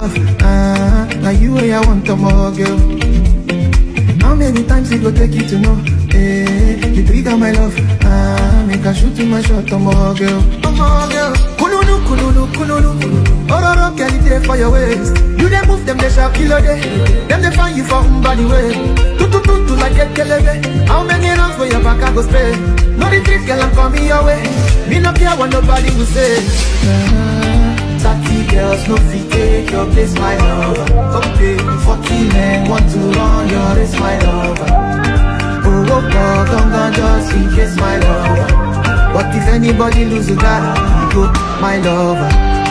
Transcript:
love. Ah, now you way I want to more, girl. How many times it go take you to know? Eh, you trigger my love. Ah, make I shoot to my shot, to more, girl. To more, girl. Kululu, kululu, kululu. Ororo, girl, it there for your waist. You they move them, they shall kill a day. Them they find you for body way. Tu tu tu tu like a kelebe. How many rounds for your back I go spray? No retreat, girl, I'm coming your way. Me no care what nobody will say. Thirty girls no fit take your place, my love. Okay, forty men want to run your race, my love. Oh, oh, oh, come down just in case, my love. But if anybody lose a guy, you go, my love.